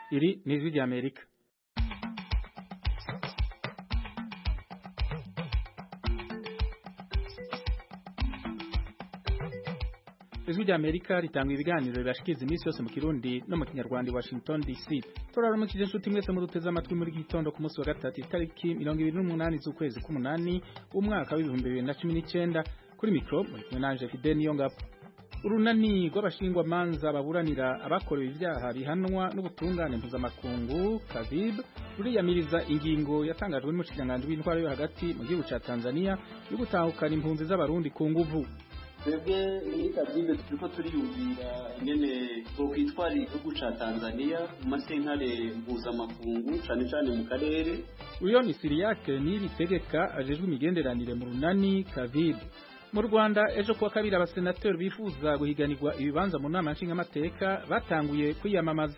iri ni ijwi rya amerika ijwi rya amerika ritanga ibiganiro bibashikiriza iminsi yose mu kirundi no mu kinyarwanda i washington dc turaramukije inshuti mwese muduteze amatwi muri iki gitondo ku munsi wa gatatu itariki mirongo ibiri n'umunani z'ukwezi k'umunani w'umwaka w'ibihumbi bibiri na cumi n'icyenda kuri mikoro muri kumwe nanje fide niyo ngabo urunani rw'abashingwamanza baburanira abakorewe ibyaha bihanwa n'ubutungane mpuzamakungu kavib ruriyamiriza ingingo yatangajwe n'umushikiranganji w'intwaro yo hagati mu gihugu ca tanzania yo gutahukana impunzi z'abarundi ku nguvu twebwe muri kazibe turiko turiyumvira ingene twokwitwara igihugu ca tanzania mu masentare mpuzamakungu cane cane mu karere uyo ni siriyake niyibitegeka ajejwe imigenderanire mu runani kavib mu rwanda ejo kuwa kabiri abasenateri bifuza guhiganirwa ibibanza mu nama nshingamateka batanguye kwiyamamaza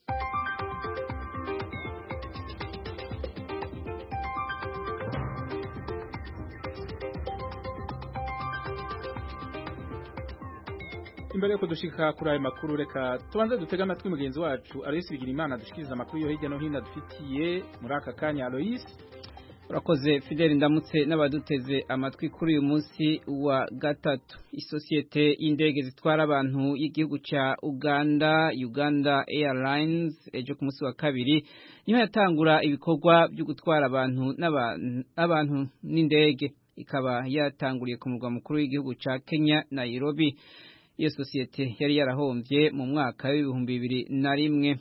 imbere yuko dushika kuri ayo makuru reka tubanze dutega amatwi mugenzi wacu Aloysi Bigirimana dushikiriza amakuru yo hirya no hino dufitiye muri aka kanya Aloysi urakoze Fidel ndamutse n'abaduteze amatwi kuri uyu munsi wa gatatu isosiyete y'indege zitwara abantu y'igihugu ca Uganda Uganda Airlines ejo ku munsi wa kabiri niho yatangura ibikorwa byo gutwara abantu n'abantu n'indege ikaba yatanguriye ku murwa mukuru w'igihugu ca Kenya Nairobi iyo sosiyete yari yarahombye mu mwaka w'ibihumbi bibiri na rimwe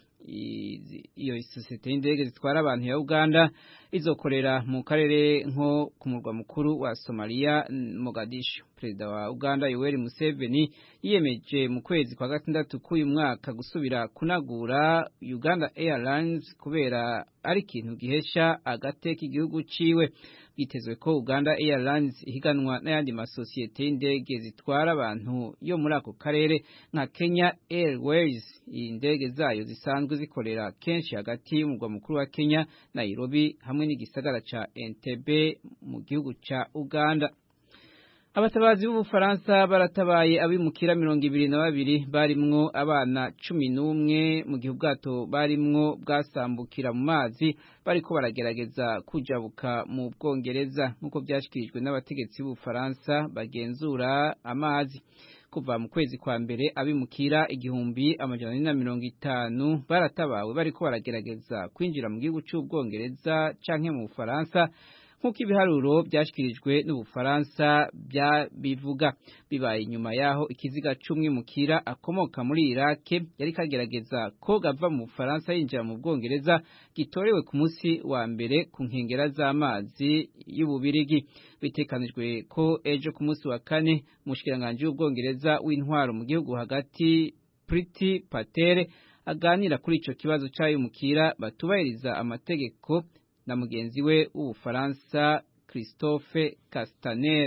iyo sosiyete y'indege zitwara abantu ya Uganda izokorera mu karere nko ku murwa mukuru wa Somalia Mogadishu perezida wa Uganda Yoweri Museveni yiyemeje mu kwezi kwa gatandatu k'uyu mwaka gusubira kunagura Uganda Airlines kubera ari ikintu gihesha agateka igihugu ciwe bitezwe ko Uganda Airlines ihiganwa n'ayandi masosiyete y'indege zitwara abantu yo muri ako karere nka Kenya Airways indege zayo zisanzwe zikorera kenshi hagati y'umurwa mukuru wa Kenya Nairobi hamwe n'igisagara ca Entebbe mu gihugu ca Uganda abatabazi b'ubufaransa baratabaye abimukira mirongo ibiri na babiri barimwo abana cumi n'umwe mu gihe ubwato barimwo bwasambukira mu mazi bariko baragerageza kujabuka mu bwongereza nk'uko vyashikirijwe n'abategetsi b'ubufaransa bagenzura amazi kuva mu kwezi kwa mbere abimukira igihumbi amajana ane na mirongo itanu baratabawe bariko baragerageza kwinjira mu gihugu c'ubwongereza canke mu bufaransa nk'uko ibiharuro byashyikirijwe n'ubufaransa bivuga bibaye inyuma y'aho ikiziga c'umwimukira akomoka muri irake yari kagerageza ko gava mu bufaransa yinjira mu bwongereza gitorewe ku munsi wa mbere ku nkengera z'amazi y'ububirigi bitekanijwe ko ejo ku munsi wa kane umushikiranganji w'ubwongereza w'intwaro mu gihugu hagati Priti Patel aganira kuri ico kibazo c'abimukira batubahiriza amategeko na mugenzi we w'ubufaransa Christophe Castaner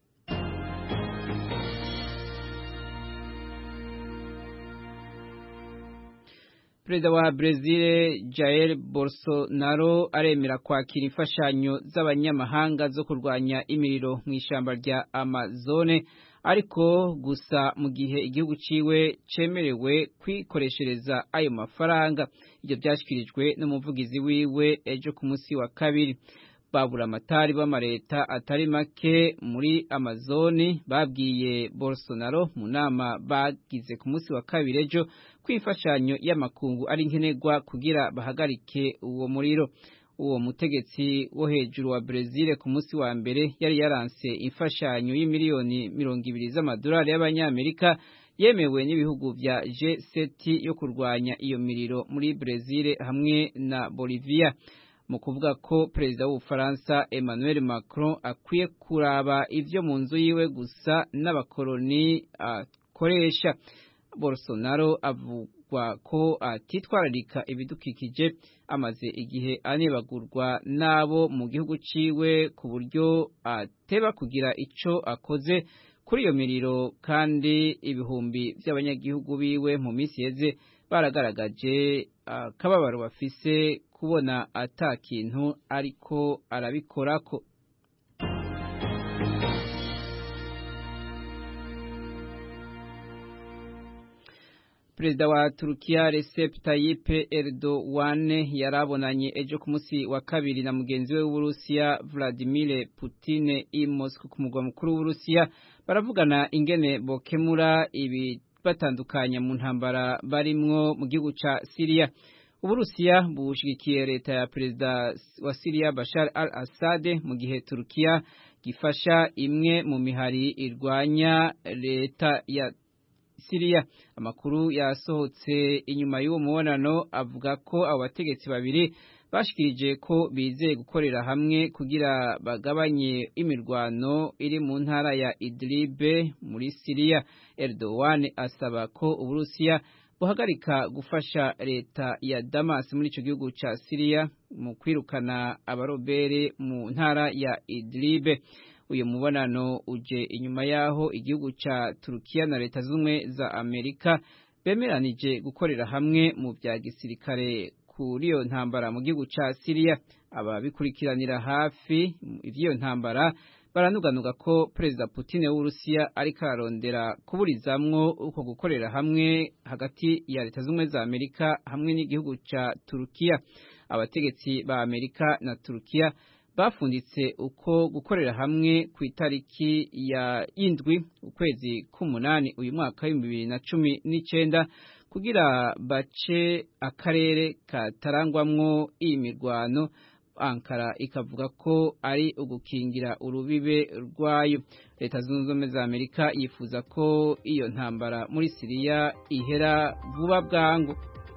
Perezida wa Brazil Jair Bolsonaro aremera kwakira imfashanyo z'abanyamahanga zo kurwanya imiriro mu ishamba rya Amazone ariko gusa mu gihe igihugu ciwe cemerewe kwikoreshereza ayo mafaranga ibyo byashyikirijwe n'umuvugizi wiwe ejo ku munsi wa kabiri babura amatari b'amareta atari make muri amazoni babwiye Bolsonaro mu nama bagize ku munsi wa kabiri ejo kwifashanyo y'amakungu ari nkenerwa kugira bahagarike uwo muriro uwo mutegetsi wo hejuru wa Brazil ku munsi wa mbere yari yaranse imfashanyo y'imiliyoni mirongo ibiri z'amadolari y'abanyamerika yemewe n'ibihugu vya G7 yo kurwanya iyo miriro muri Brazil hamwe na Bolivia mu kuvuga ko perezida w'ubufaransa Emmanuel Macron akwiye kuraba ivyo mu nzu yiwe gusa n'abakoloni akoresha Bolsonaro avugwa ko atitwararika ibidukikije amaze igihe anebagurwa n'abo mu gihugu ciwe ku buryo ateba kugira ico akoze kuri iyo miriro kandi ibihumbi by'abanyagihugu biwe mu minsi yeze baragaragaje akababaro bafise kubona ata kintu ariko arabikorako perezida wa Turukiya Recep Tayyip Erdogan yarabonanye ejo ku munsi wa kabiri na mugenzi we w'Uburusiya Vladimir Putin i Moscow ku mugwa mukuru w'Uburusiya baravugana ingene bokemura ibi batandukanya mu ntambara barimwo mu gihugu ca Syria Uburusiya bushigikiye leta ya perezida wa Syria Bashar al-Assad mu gihe Turukiya gifasha imwe mu mihari irwanya leta ya Syria amakuru yasohotse inyuma y'uwo mubonano avuga ko abo bategetsi babiri bashikirije ko bizeye gukorera hamwe kugira bagabanye imirwano iri mu ntara ya Idlib muri Syria Erdogan asaba ko Uburusiya buhagarika gufasha leta ya Damas muri ico gihugu ca Syria mu kwirukana abarobere mu ntara ya Idlib uyu mubonano uje inyuma yaho igihugu ca Turukiya na leta zumwe za Amerika bemeranije gukorera hamwe mu vya gisirikare kuri iyo ntambara mu gihugu ca Syria ababikurikiranira hafi ivyo ntambara baranuganuga ko perezida Putin w'Urusiya ariko ararondera kuburizamwo uko gukorera hamwe hagati ya leta zumwe za Amerika hamwe n'igihugu ca Turukiya abategetsi ba Amerika na Turukiya bafunditse uko gukorera hamwe ku itariki ya indwi ukwezi k'umunani uyu mwaka w'ibihumbi bibiri na cumi n'icenda kugira bace akarere katarangwamwo iyi mirwano Ankara ikavuga ko ari ugukingira urubibe rwayo leta zunze ubumwe za Amerika yifuza ko iyo ntambara muri Siriya ihera vuba bwangu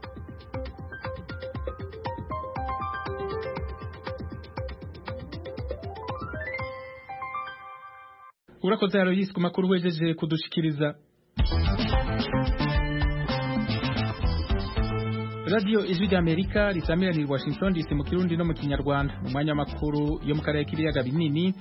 urakoze Aloysi ku makuru wejeje kudushikiriza Radio Ijwi ry'Amerika risamira ni Washington DC mu Kirundi no mu Kinyarwanda mu mwanya w'amakuru yo mu karere k'ibiyaga binini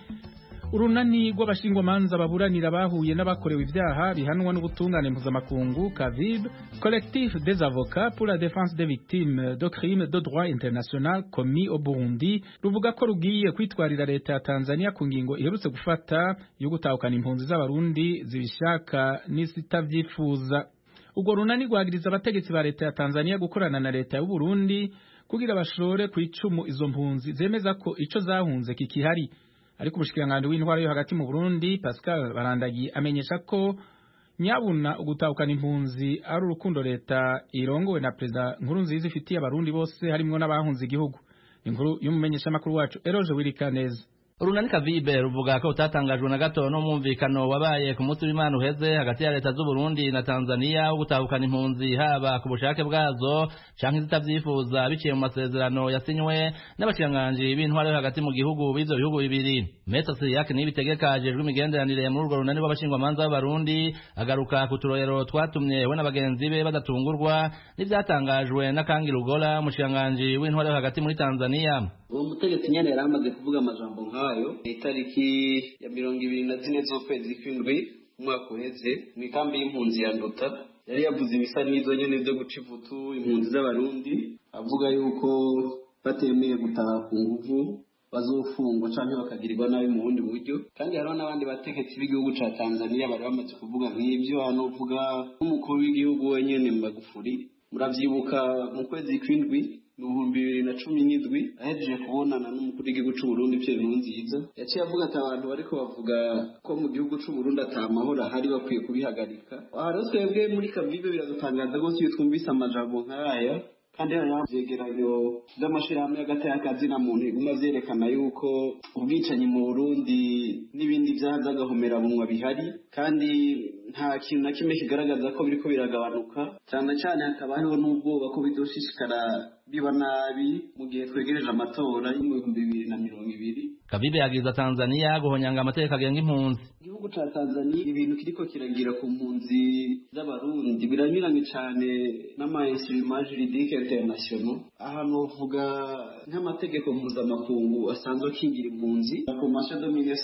urunani rw'abashingwamanza baburanira bahuye n'abakorewe ibyaha bihanwa n'ubutungane mpuzamakungu CAVIB Collectif des avocats pour la défense des victimes de crimes de droit international commis au Burundi ruvuga ko rugiye kwitwarira leta ya Tanzania ku ngingo iherutse gufata yo gutahukana impunzi z'abarundi zibishaka n'izitavyifuza ubwo runani rwagiriza abategetsi ba leta ya Tanzania gukorana na leta y'u Burundi kugira bashore ku icumu izo mpunzi zemeza ko ico zahunze kikihari ariko ubushikiranganje w'intwaro yo hagati mu Burundi Pascal Barandagi amenyesha ko nyabuna ugutahukana impunzi ari urukundo leta irongowe na perezida nkuru nziza ifitiye abarundi bose harimwo n'abahunze igihugu inkuru y'umumenyesha makuru wacu Eroje Wirikaneza urunani kavibe ruvuga ko utatangajwe na gato n'umwumvikano wabaye ku munsi w'imana uheze hagati ya leta z'u Burundi na Tanzania wo gutahukana impunzi haba ku bushake bwazo canke zitavyifuza biciye mu masezerano yasinywe n'abashikiranganji b'intwaro yo hagati mu gihugu b'ivyo bihugu bibiri Mesa Siriyake nibitegeka ajejwe imigenderanire muri urwo runani rw'abashingwamanza b'abarundi agaruka ku turorero twatumye we n'abagenzi be badatungurwa n'ivyatangajwe na Kangi Lugola umushikiranganji w'intwaro yo hagati muri Tanzania uwo mutegetsi nyene yari amaze kuvuga amajambo nk'ayo itariki ya mirongo ibiri na zine z'ukwezi kw'indwi umwaka uheze mu ikambi y'impunzi ya nduta yari yavuze ibisa n'izo nyene vyo guca ivutu impunzi z'abarundi avuga yuko batemeye gutaha ku nguvu bazofungwa canke bakagirirwa nabi mu bundi buryo kandi hariho n'abandi bategetsi b'igihugu ca tanzania bari bamaze kuvuga nk'ivyo hano uvuga nk'umukuru w'igihugu wenyene magufuri muravyibuka mu kwezi kw'indwi ibihumbi bibiri na cumi n'indwi ahejeje kubonana n'umukuru w'igihugu c'uburundi Pierre Nkurunziza yaciye avuga ati abantu bariko bavuga ko mu gihugu c'uburundi ata mahoro ahari bakwiye kubihagarika aha rero twebwe muri kavibe biradutangaza rwose iyo twumvise amajambo nk'aya kandi hariho vyegeranyo vy'amashirahamwe hagati y'akazi na muntu biguma vyerekana yuko ubwicanyi mu burundi n'ibindi vyaha vy'agahomerabunwa bihari kandi nta kintu na kimwe kigaragaza ko biriko biragabanuka cyane cyane hakaba hariho n'ubwoba ko bidoshishikara biba nabi mu gihe twegereje amatora yo mu bihumbi bibiri na mirongo ibiri Kavibe yagiriza Tanzania guhonyanga amategeko agenga impunzi igihugu ca Tanzania ibintu kiriko kiragira ku mpunzi z'abarundi biranyuranye cane n'ama-instruments juridiques internationaux ahantu bavuga nk'amategeko mpuzamakungu asanzwe akingira impunzi la convention de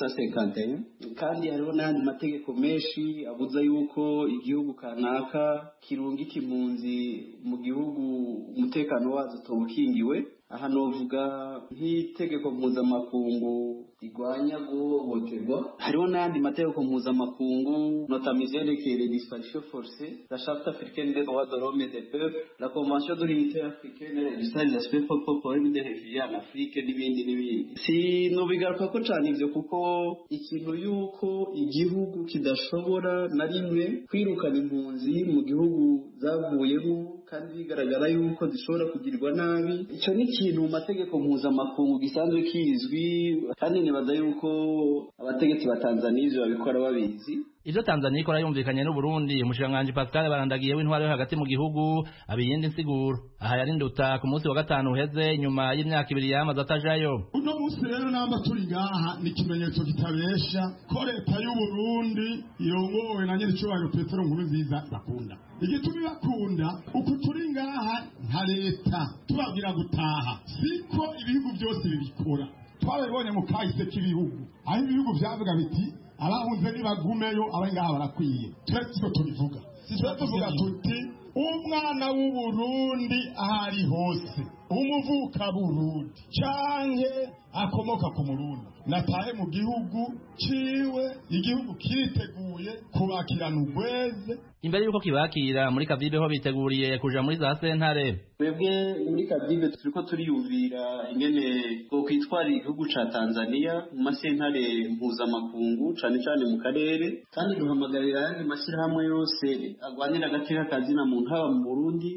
1951 kandi hariho n'ayandi mategeko menshi abuza yuko igihugu kanaka kirungika impunzi mu gihugu umutekano wazo utoba ukingiwe aha novuga nk'itegeko mpuzamakungu igwanya guhohoterwa hariho n'ayandi mategeko mpuzamakungu notamment yerekeye les disparitions forcées la charte africaine des droits de l'homme et des peuples la convention de l'unité africaine registre des aspects problèmes des réfugiés en Afrique n'ibindi n'ibindi si nobigaruka ko cyane ivyo kuko ikintu yuko igihugu kidashobora na rimwe kwirukana impunzi mu gihugu zavuyemo kandi bigaragara yuko zishobora kugirirwa nabi icyo ni ikintu mu mategeko mpuzamakungu gisanzwe kizwi kandi nibaza yuko abategetsi ba tanzaniya ivyo babikora babizi ivyo Tanzania ikora yumvikanye n'u Burundi umushikiranganji Pascal barandagiye w'intwaro yo hagati mu gihugu abiyindi nsiguro aha yari nduta ku munsi wa gatanu uheze nyuma y'imyaka ibiri yamaze atajayo uno munsi rero namba turi ngaha ni ikimenyetso kitabesha ko leta y'u Burundi irongowe na nyir'icyubahiro Petero Nkurunziza bakunda igituma ibakunda uku turi ngaha nka leta tubabwira gutaha siko ibihugu byose bibikora twabibonye mu kahise k'ibihugu aho ibihugu byavuga biti abahunze nibagumeyo abari ngaha barakwiye twe siko tubivuga twe tuvuga tuti umwana w'uburundi aho ari hose umuvuka burundi canke akomoka ku murundi natahe mu gihugu ciwe igihugu kiriteguye kubakirana urweze imbere y'uko kibakira muri kavibe ho biteguriye kuja muri za sentare twebwe muri kavibe turiko turiyumvira ingene twokwitwarira igihugu ca tanzaniya mu masentare mpuzamakungu cane cane mu karere kandi duhamagarira ayandi mashyirahamwe yose agwanira agateka kazina muntu haba mu burundi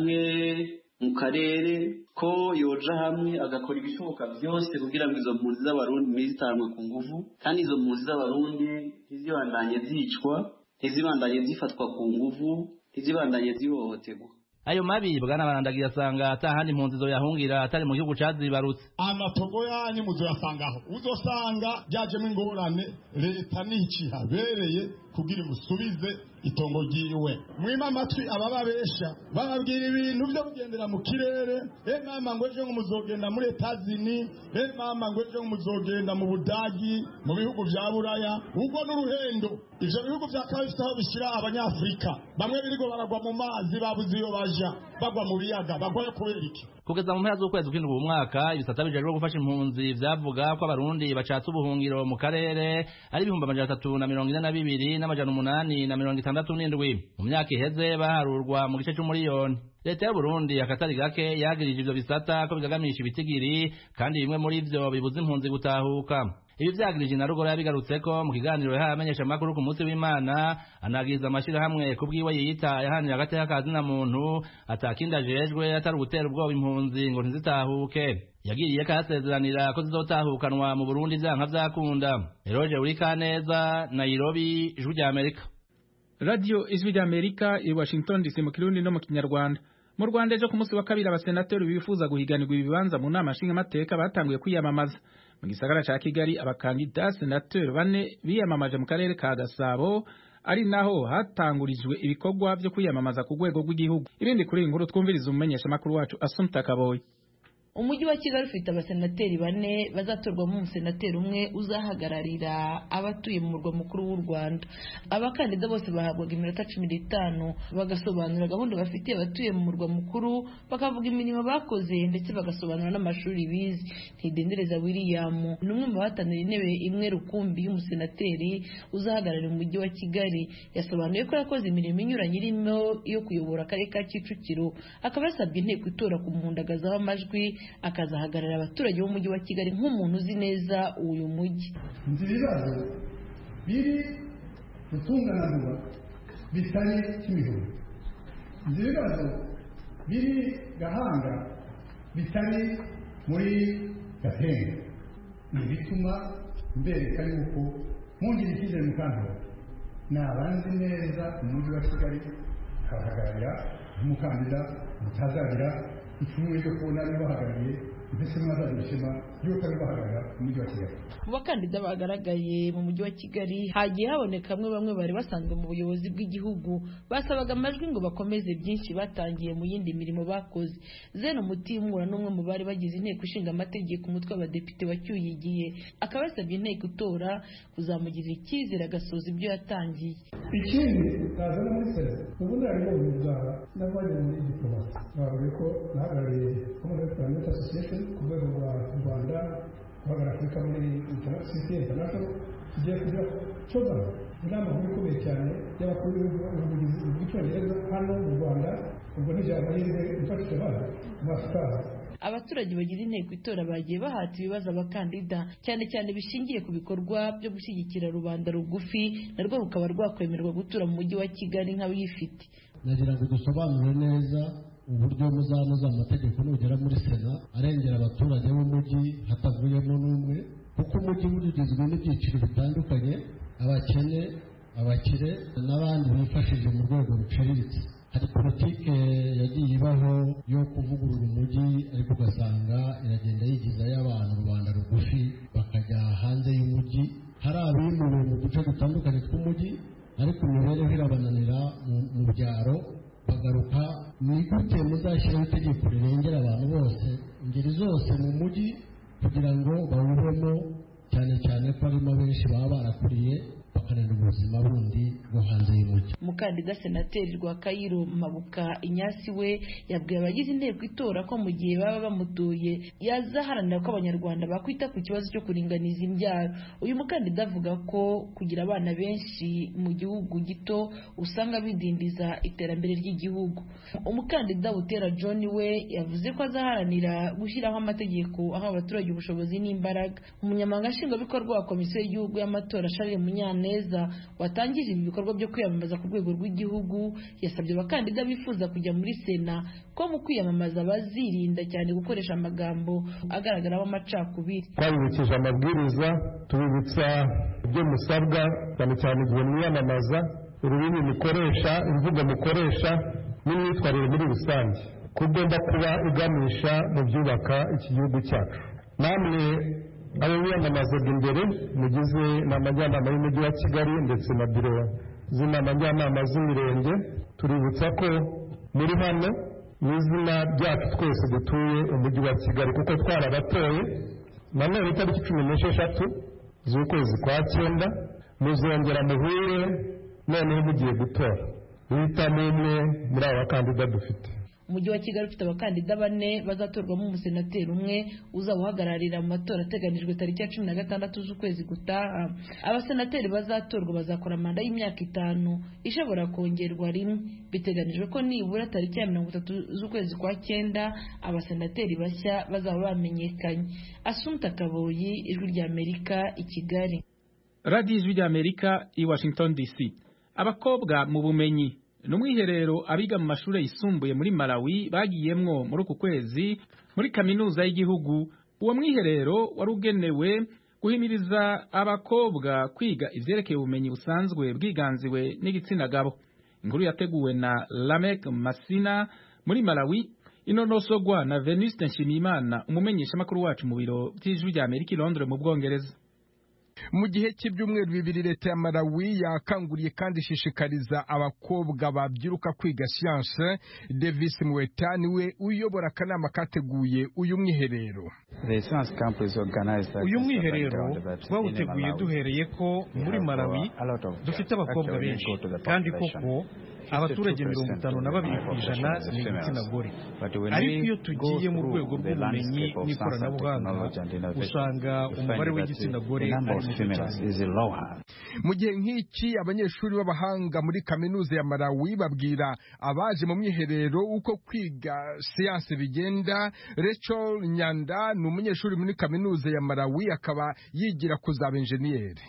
canke mu karere ko yoja hamwe agakora ibishoboka byose kugira ngo izo mpunzi z'abarundi ntizitanwe ku nguvu kandi izo mpunzi z'abarundi ntizibandanye zicwa ntizibandanye zifatwa ku nguvu ntizibandanye zihohoterwa ayo mabi bwana barandagiye asanga atahandi impunzi zoyahungira atari mu gihugu cazibarutse amatogo yanyu muzoyasangaho uzosanga byajemo ingorane leta nicihabereye kugira imusubize itongo ryiwe mwima amatwi abababesha bababwira ibintu byo kugendera mu kirere e mama ngo ejo muzogenda muri etazini e mama ngo ejo muzogenda mu budagi mu bihugu vya buraya ubwo n'uruhendo ivyo bihugu vyakaba bifite aho bishyira abanyafurika bamwe birigo baragwa mu mazi babuze iyo baja bagwa mu biyaga bagwayo kubera iki kugeza mu mpera z'ukwezi kw'indwi uyu mwaka ibisata bijejwe gufasha impunzi vyavuga ko abarundi bacatse ubuhungiro mu karere ari ibihumbi amajana atatu na mirongo ine na bibiri n'amajana umunani na mirongo itandatu n'indwi mu myaka iheze baharurwa mu gice c'umuriyoni leta y'uburundi akatari gake yagirije ivyo bisata ko bigagamisha ibitigiri kandi bimwe muri vyo bibuza impunzi gutahuka ibi vyagirije na rugora yabigarutseko mu kiganiro yahaye amenyeshamakuru ku munsi w'imana anagiriza amashirahamwe ku bwiwe yiyita yahanira agateka ka zina muntu atakindi ajejwe atari ugutera ubwoba impunzi ngo ntizitahuke yagiriye kasezeranira ko zizotahukanwa mu burundi vyanka vyakunda eroje urikaneza nairobi ijwi rya amerika radio ijwi rya amerika i washington dc mu kirundi no mu kinyarwanda mu rwanda ejo ku munsi wa kabiri abasenateri bifuza guhiganirwa ibibanza mu nama nshingamateka batanguye kwiyamamaza mu gisagara ca kigali abakandida senateri bane biyamamaje mu karere ka gasabo ari naho hatangurijwe ibikorwa vyo kwiyamamaza ku rwego rw'igihugu ibindi kuri iyi nkuru twumviriza umumenyeshamakuru wacu asumta kaboyi umujyi wa kigali ufite abasenateri bane bazatorwamo umusenateri umwe uzahagararira abatuye mu murwa mukuru w'u rwanda abakandida bose bahabwaga iminota cumi n'itanu bagasobanura gahunda bafitiye abatuye mu murwa mukuru bakavuga imirimo bakoze ndetse bagasobanura n'amashuri bize ntidendereza william ni umwe mu bahatanira intebe imwe rukumbi y'umusenateri uzahagararira umujyi wa kigali yasobanuye ko yakoze imirimo inyuranye irimo iyo kuyobora akarere ka kicukiro akaba yasabye inteko itora kumuhundagazaho amajwi akazahagararira abaturage b'umujyi wa kigali nk'umuntu uzi neza uyu mujyi nzi ibibazo biri gutunganirwa bitari kimihoro nzi ibibazo biri gahanga bitari muri gatenga ni ibituma mbereka yuko mwongera icyizere mu kantora nabanzi neza umujyi wa kigali akabahagararira nk'umukandida mutazagira ipfunwe ryo kubona ari bahagarariye ndetse mwazagira ishema ry'uko ari bahagarara mu mujyi wa kigali mu bakandida bagaragaye mu mujyi wa kigali hagiye haboneka bamwe bamwe bari basanzwe mu buyobozi bw'igihugu basabaga amajwi ngo bakomeze byinshi batangiye mu yindi mirimo bakoze zeno mutimura n'umwe mu bari bagize inteko ishinga amategeko umutwe w'abadepite wacyuye igihe akaba yasabye inteko itora kuzamugirira icyizere agasoza ibyo yatangiye ikindi utazana muri sena ubu ntarimo buzaba n'abajya muri diplomasi bavuga ko nahagarariye commonwealth parliament association ku rwego rwa rwanda guhagarara afurika muri sisiteme international tugiye kujya cogama inama nkuru ikomeye cyane y'abakuru b'ibihugu bw'icyongereza hano mu rwanda ubwo nijoro amahirwe ifashisha abana mu afurika abaturage bagize inteko itora bagiye bahata ibibazo abakandida cyane cyane bishingiye ku bikorwa byo gushyigikira rubanda rugufi narwo rukaba rwakwemerwa gutura mu mujyi wa kigali nk'abiyifite nagira ngo dusobanure neza uburyo muzanoza amategeko nugera muri sena arengera abaturage b'umujyi hatavuyemo n'umwe kuko umujyi ugizwe n'ibyiciro bitandukanye abakene abakire n'abandi bifashije mu rwego ruciriritse hari politike yagiye ibaho yo kuvugurura umujyi ariko ugasanga iragenda yigizayo abantu rubanda rugufi bakajya hanze y'umujyi hari abimuwe mu duce dutandukanye tw'umujyi ariko imibereho irabananira mu byaro bagaruka ni gute muzashyiraho itegeko rirengera abantu bose ingeri zose mu mujyi kugira ngo bawubemo cyane cyane ko harimo benshi baba barakuriye bakanira ubuzima bundi bwo hanze y'umujyi umukandida senateri rwa kayiro mabuka inyasi we yabwiye abagize inteko itora ko mu gihe baba bamutuye yazaharanira ko abanyarwanda bakwita ku kibazo cyo kuringaniza imbyaro uyu mukandida avuga ko kugira abana benshi mu gihugu gito usanga bidindiza iterambere ry'igihugu umukandida butera john we yavuze ko azaharanira gushyiraho amategeko aho abaturage ubushobozi n'imbaraga umunyamabanga nshingwabikorwa wa komisiyo y'igihugu y'amatora charles munyaneza watangije ibi bikorwa byo kwiyamamaza ku rwego rw'igihugu yasabye abakandida bifuza kujya muri sena ko mu kwiyamamaza bazirinda cyane gukoresha amagambo agaragaramo amacakubiri twabibukije amabwiriza tubibutsa ibyo musabwa cyane cyane igihe mwiyamamaza ururimi mukoresha imvugo mukoresha n'imyitwarire muri rusange ko ugomba kuba iganisha mu byubaka iki gihugu cyacu namwe abo biyamamazaga imbere mugize inama njyanama y'umujyi wa kigali ndetse na biro z'inama njyanama z'imirenge tuributsa ko muri hano mu izina ryacu twese dutuye umujyi wa kigali kuko twarabatoye nanone itariki cumi n'esheshatu z'ukwezi kwa cyenda muzongera muhure noneho mugiye gutora uhitamo umwe muri aba bakandida dufite umujyi wa kigali ufite abakandida bane bazatorwamo umusenateri umwe uzawuhagararira mu matora ateganijwe tariki ya cumi na gatandatu z'ukwezi gutaha abasenateri bazatorwa bazakora manda y'imyaka itanu ishobora kongerwa rimwe biteganijwe ko nibura tariki ya mirongo itatu z'ukwezi kwa cyenda abasenateri bashya bazaba bamenyekanye asunta kaboyi ijwi ry'amerika i kigali radiyo ijwi ry'amerika i washington dc abakobwa mu bumenyi ni umwiherero abiga mu mashuri yisumbuye muri malawi bagiyemwo muri uku kwezi muri kaminuza y'igihugu uwo mwiherero wari ugenewe guhimiriza abakobwa kwiga ivyerekeye ubumenyi busanzwe bwiganziwe n'igitsina gabo inkuru yateguwe na lamek masina muri malawi inonosogwa na venuste nshimiyimana umumenyeshamakuru wacu mu biro vy'ijwi rya amerika i londres mu bwongereza mu gihe cy'ibyumweru bibiri leta ya malawi yakanguriye kandi ishishikariza abakobwa babyiruka kwiga siyanse davis mweta niwe uyobora akanama kateguye uyu mwiherero uyu mwiherero twawuteguye duhereye ko muri malawi dufite abakobwa benshi kandi koko abaturage mirongo itanu na babiri ku ijana ni igitsina gore ariko iyo tugiye mu rwego rw'ubumenyi n'ikoranabuhanga usanga umubare w'igitsina gore ari muto cyane mu gihe nk'iki abanyeshuri b'abahanga muri kaminuza ya malawi babwira abaje mu mwiherero uko kwiga siyanse bigenda rachel nyanda ni umunyeshuri muri kaminuza ya malawi akaba yigira kuzaba enjeniyeri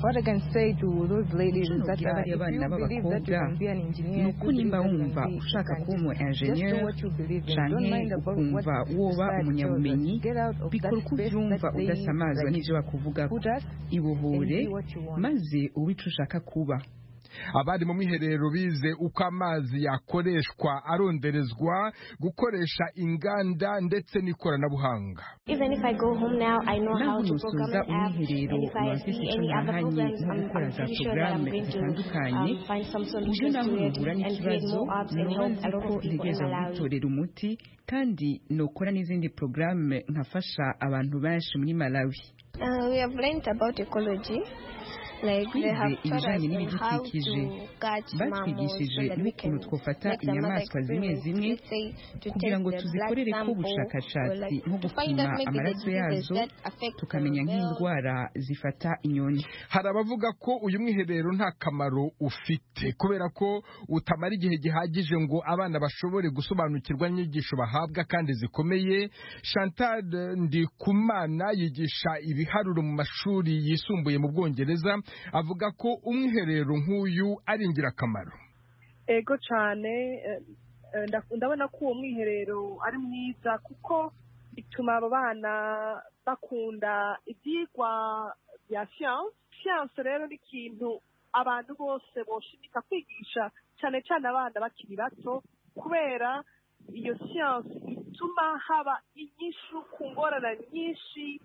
nubwira bariya bana b'abakobwa ni uko nimba wumva ushaka kuba umu enjeniyeri canke ukumva woba umunyabumenyi bikora uko uvyumva udasamazwa n'ivyo bakuvuga ibohore maze ube ico ushaka kuba abari mu mwiherero bize uko amazi yakoreshwa aronderezwa gukoresha inganda ndetse n'ikoranabuhanga naho nusoza umwiherero uba mfise ico nahanye nko gukora za porogaramu zitandukanye uburyo naho nuhura n'ikibazo noba nzi ko ntegereza gutorera umuti kandi nokora n'izindi porogaramu nkafasha abantu benshi muri malawi twize ibijanye n'ibidukikije batwigishije n'ukuntu twofata inyamaswa zimwe zimwe kugira ngo tuzikorere ko ubushakashatsi nko gupima amaraso yazo tukamenya nk'indwara zifata inyoni hari abavuga ko uyu mwiherero nta kamaro ufite kubera ko utamara igihe gihagije ngo abana bashobore gusobanukirwa n'inyigisho bahabwa kandi zikomeye chantal ndikumana yigisha ibiharuro mu mashuri yisumbuye mu bwongereza avuga ko umwiherero nk'uyu ari ingirakamaro ego cyane ndabona ko uwo mwiherero ari mwiza kuko bituma aba bana bakunda ibyigwa bya siyanse siyanse rero ni ikintu abantu bose boshimika kwigisha cyane cyane abana bakiri bato kubera iyo siyanse ituma haba inyishu ku ngorane nyinshi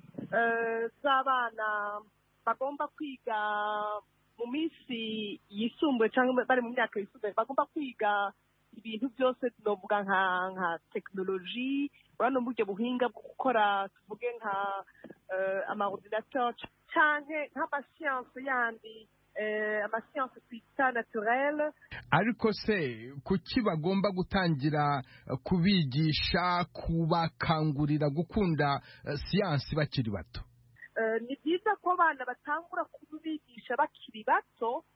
z'abana bagomba kwiga mu minsi yisumbuye cyangwa bari mu myaka yisumbuye bagomba kwiga ibintu byose tunavuga nka nka tekinoloji urabona uburyo buhinga bwo gukora tuvuge nka amaordinateur cyangwa nk'amasiyanse yandi amasiyanse twita naturelle ariko se kuki bagomba gutangira kubigisha kubakangurira gukunda siyansi bakiri bato ni byiza ko abana batangura kubigisha bakiri bato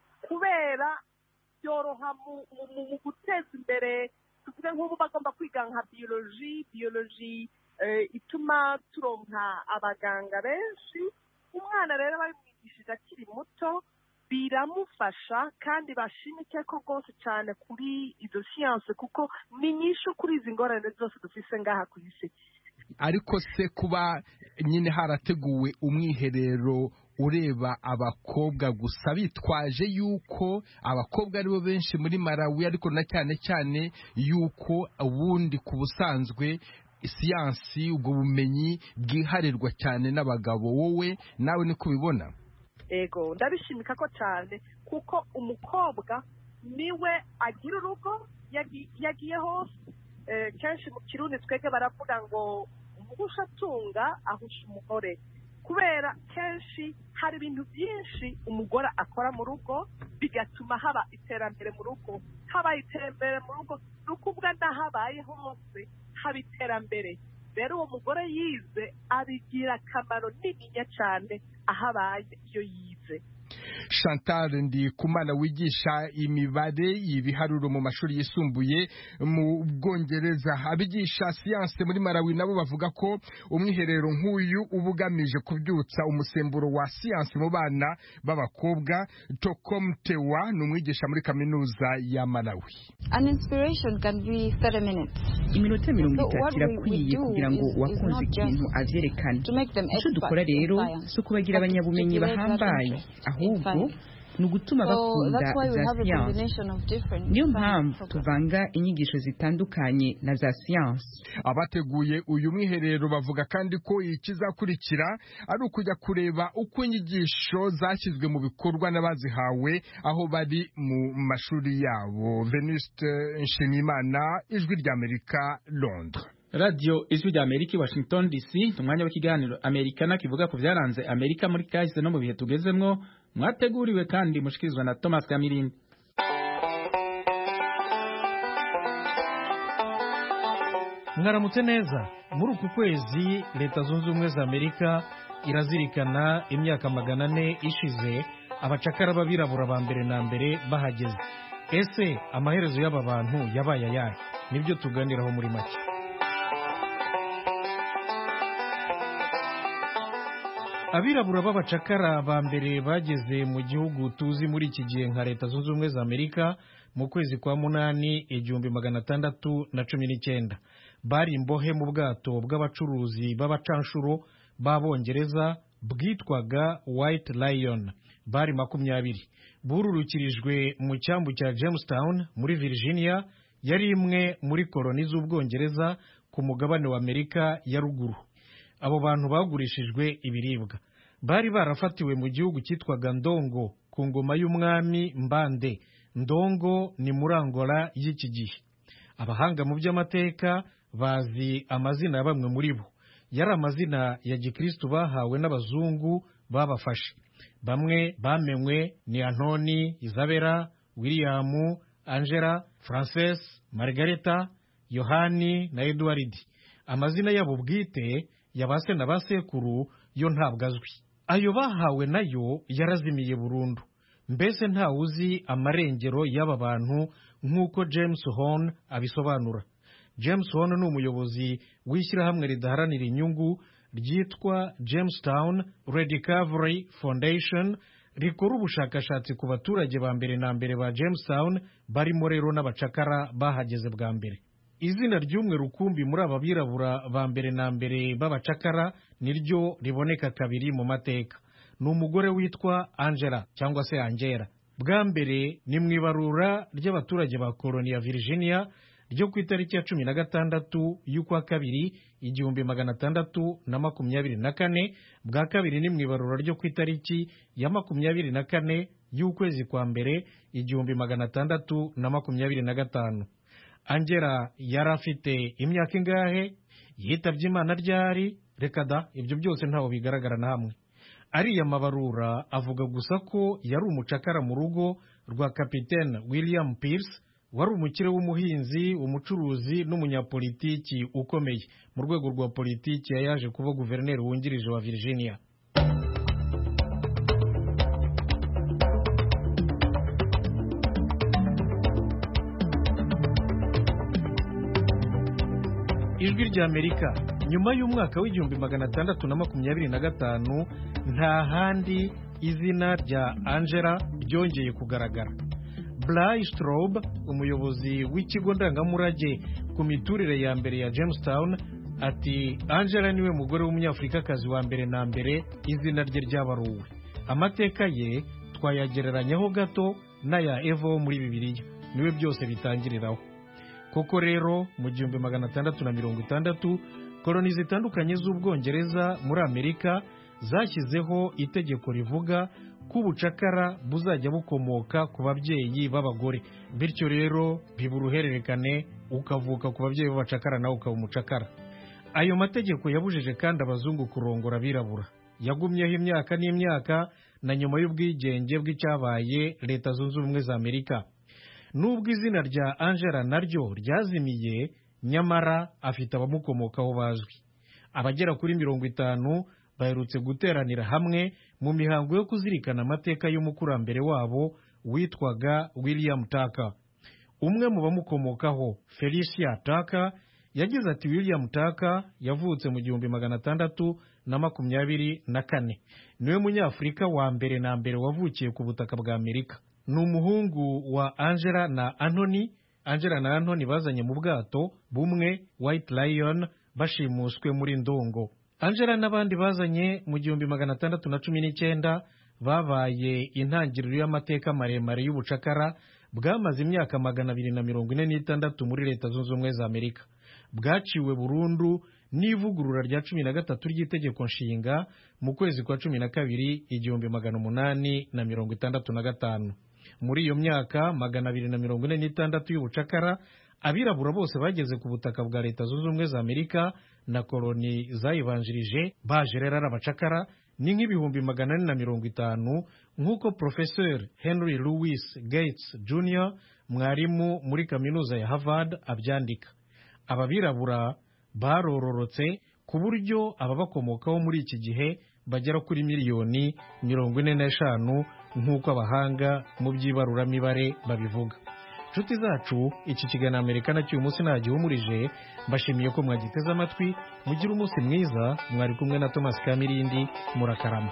kubera byoroha mu guteza imbere tuvuge nk'ubu bagomba kwiga nka biyoloji biyoloji ituma turonka abaganga benshi umwana rero babimwigishije akiri muto biramufasha kandi bashimike ko rwose cyane kuri izo siyanse kuko ni nyinshi kuri izi ngorane zose dufise ngaha ku isi ariko se kuba nyine harateguwe umwiherero ureba abakobwa gusa bitwaje yuko abakobwa aribo benshi muri Malawi ariko na cyane cyane yuko ubundi ku busanzwe siyansi ubwo bumenyi bwiharirwa cyane n'abagabo wowe nawe niko ubibona ego ndabishimika ko cyane kuko umukobwa niwe agira urugo yagiye hose kenshi mu kirundi twebwe baravuga ngo umugusha atunga ahusha umugore kubera kenshi hari ibintu byinshi umugore akora mu rugo bigatuma haba iterambere mu rugo habaye iterambere mu rugo ni ukuvuga n'ahabaye hose haba iterambere rero uwo mugore yize abigira akamaro nininya cyane ahabaye iyo yize chantal ndikumana wigisha imibare ibiharuro mu mashuri yisumbuye mu bwongereza abigisha siyanse muri malawi nabo bavuga ko umwiherero nk'uyu uba ugamije kubyutsa umusemburo wa siyanse mu bana b'abakobwa tokom tewa ni umwigisha muri kaminuza ya malawi iminota mirongo itatu irakwiye kugira ngo uwakunze ikintu avyerekane icyo dukora rero si ukubagira abanyabumenyi bahambaye ahubwo ni ugutuma bakunda za siyansi niyo mpamvu tuvanga inyigisho zitandukanye na za siyansi abateguye uyu mwiherero bavuga kandi ko ikizakurikira ari ukujya kureba uko inyigisho zashyizwe mu bikorwa n'abazihawe aho bari mu mashuri yabo venuste nshimiyimana ijwi ry'amerika londres radiyo ijwi rya amerika i washington dc ni umwanya w'ikiganiro amerikana kivuga ku byaranze amerika muri kahise no mu bihe tugezemwo mwateguriwe kandi mushikirizwa na thomas kamirindi mwaramutse neza muri uku kwezi leta zunze ubumwe za amerika irazirikana imyaka magana ane ishize abacakara b'abirabura ba mbere na mbere bahageze ese amaherezo y'aba bantu yabaye ayahe nibyo tuganiraho muri make abirabura b'abacakara ba mbere bageze mu gihugu tuzi muri iki gihe nka leta zunze ubumwe za amerika mu kwezi kwa munani igihumbi magana atandatu na cumi n'icyenda bari imbohe mu bwato bw'abacuruzi b'abacanshuro b'abongereza bwitwaga white lion bari makumyabiri bururukirijwe mu cyambu cya jamestown muri virginia yari imwe muri koloni z'ubwongereza ku mugabane wa amerika ya ruguru abo bantu bagurishijwe ibiribwa bari barafatiwe mu gihugu cyitwaga ndongo ku ngoma y'umwami mbande ndongo ni muri angola y'iki gihe abahanga mu by'amateka bazi amazina ya bamwe muri bo yari amazina ya gikristu bahawe n'abazungu babafashe bamwe bamenwe ni antoni isabera william angela frances margareta yohani na edward amazina yabo bwite ya ba se na ba sekuru yo ntabwo azwi ayo bahawe nayo yarazimiye burundu mbese ntawe uzi amarengero y'aba bantu nk'uko james horn abisobanura james horn ni umuyobozi w'ishyirahamwe ridaharanira inyungu ryitwa jamestown rediscovery foundation rikora ubushakashatsi ku baturage ba mbere na mbere ba jamestown barimo rero n'abacakara bahageze bwa mbere izina ry'umwe rukumbi muri aba birabura ba mbere na mbere b'abacakara niryo riboneka kabiri mu mateka ni umugore witwa angela cyangwa se angela bwa mbere ni mu ibarura ry'abaturage ba koloni ya virginia ryo ku itariki ya cumi na gatandatu y'ukwa kabiri igihumbi magana atandatu na makumyabiri na kane bwa kabiri ni mu ibarura ryo ku itariki ya makumyabiri na kane y'ukwezi kwa mbere igihumbi magana atandatu na makumyabiri na gatanu angela yari afite imyaka ingahe yitabye imana ryari reka da ibyo byose ntaho bigaragara na hamwe ariya mabarura avuga gusa ko yari umucakara mu rugo rwa kapitene william pierce wari umukire w'umuhinzi umucuruzi n'umunyapolitiki ukomeye mu rwego rwa politiki yaje kuba guverineri wungirije wa virginia ijwi ry'amerika nyuma y'umwaka w'igihumbi magana atandatu na makumyabiri na gatanu nta handi izina rya angela ryongeye kugaragara Bly Straub umuyobozi w'ikigo ndangamurage ku miturire ya mbere ya Jamestown ati Angela niwe mugore w'umunyafurikakazi wa mbere na mbere izina rye ryabaruwe amateka ye twayagereranyaho gato n'aya Eva wo muri Bibiliya niwe byose bitangiriraho koko rero mu gihumbi magana atandatu na mirongo itandatu koloni zitandukanye z'ubwongereza muri Amerika zashyizeho itegeko rivuga ko ubucakara buzajya bukomoka ku babyeyi b'abagore bityo rero biba uruhererekane ukavuka ku babyeyi b'abacakara nawe ukaba umucakara ayo mategeko yabujije kandi abazungu kurongora abirabura yagumyeho imyaka n'imyaka na nyuma y'ubwigenge bw'icyabaye leta zunze ubumwe za amerika nubwo izina rya angela naryo ryazimiye nyamara afite abamukomokaho bazwi abagera kuri mirongo itanu baherutse guteranira hamwe mu mihango yo kuzirikana amateka y'umukurambere wabo witwaga william taka umwe mu bamukomokaho felicia taka yagize ati william taka yavutse mu gihumbi magana atandatu na makumyabiri na kane niwe munyafurika wa mbere na mbere wavukiye ku butaka bwa amerika ni umuhungu wa angela na anthony angela na anthony bazanye mu bwato bumwe white lion bashimuswe muri ndongo angela n'abandi bazanye mu gihumbi magana atandatu na cumi n'icyenda babaye intangiriro y'amateka maremare y'ubucakara bwamaze imyaka magana abiri na mirongo ine n'itandatu muri leta zunze ubumwe za amerika bwaciwe burundu n'ivugurura rya cumi na gatatu ry'itegeko nshinga mu kwezi kwa cumi na kabiri igihumbi magana umunani na mirongo itandatu na gatanu muri iyo myaka magana abiri na mirongo ine n'itandatu y'ubucakara abirabura bose bageze ku butaka bwa leta zunze ubumwe za amerika na koloni zayibanjirije baje rero ari abacakara ni nk'ibihumbi magana ane na mirongo itanu nk'uko porofeseri henry louis gates jr mwarimu muri kaminuza ya harvard abyandika aba birabura barororotse ku buryo ababakomokaho muri iki gihe bagera kuri miliyoni mirongo ine n'eshanu nk'uko abahanga mu by'ibaruramibare babivuga inshuti zacu iki kiganiro amerika nacyo uyu munsi ntagihumurije mbashimiye ko mwagiteze amatwi mugire umunsi mwiza mwari kumwe na thomas kamirindi murakarama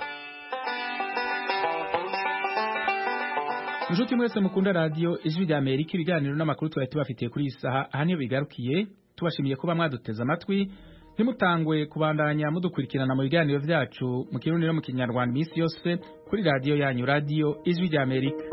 inshuti mwese mukunda radiyo ijwi rya amerika ibiganiro n'amakuru twari tubafitiye kuri iyi saha aha niyo bigarukiye tubashimiye kuba mwaduteze amatwi ntimutangwe kubandanya mudukurikirana mu biganiro byacu mu kirundi no mu kinyarwanda iminsi yose kuri radiyo yanyu radiyo ijwi rya amerika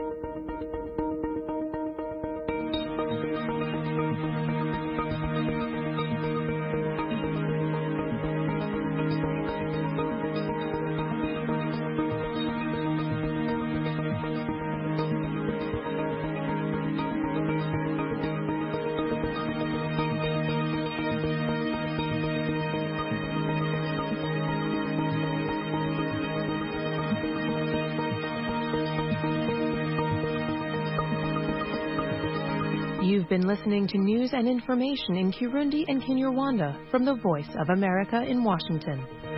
You've been listening to news and information in Kirundi and Kinyarwanda from the Voice of America in Washington.